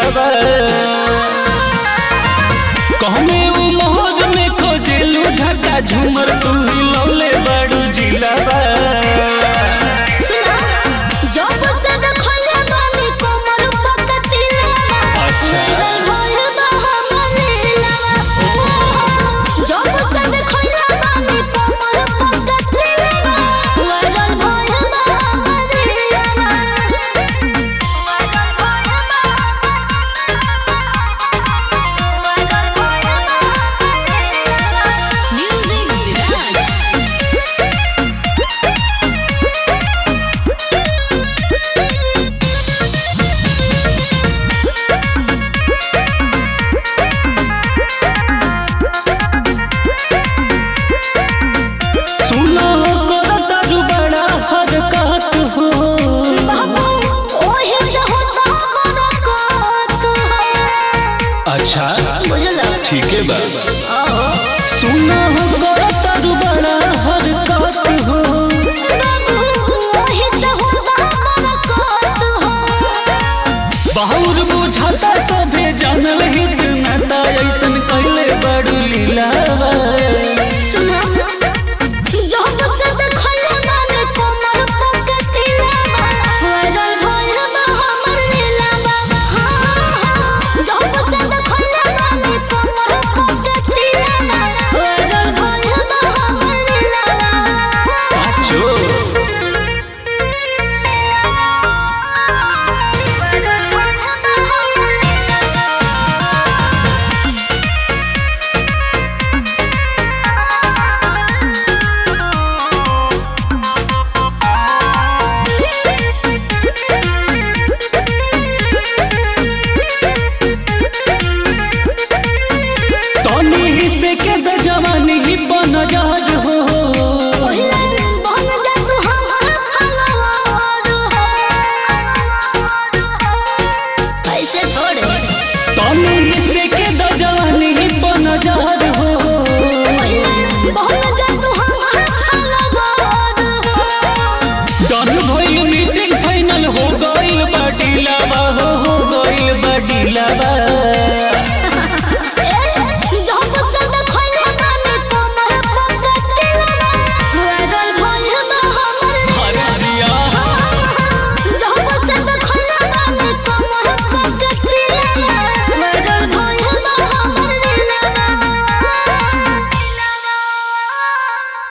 जिलावा कहमे उ मोहर में खोजेलू झका झूमर तू ही लौले बड़ू जिलावा सुना जब से देखले बानी कोमर पकतिलवा अच्छा। लगल भइल बा हमर लीलवा जब से देखले बानी कोमर पकतिलवा लगल भइल बा हमर लीलवा लगल भइल बा म्यूजिक विराज सुनो कर तारू बड़ा हरकत हो बाबू ओहे से होता बरकत अच्छा बुझल ठीक है बा ओहो सुनो कर तारू बड़ा हरकत हो बाबू ओहे से होता बरकत बहुत बुझाता सभे जानल हित नाता ऐसन कैले बड़ू लीलावा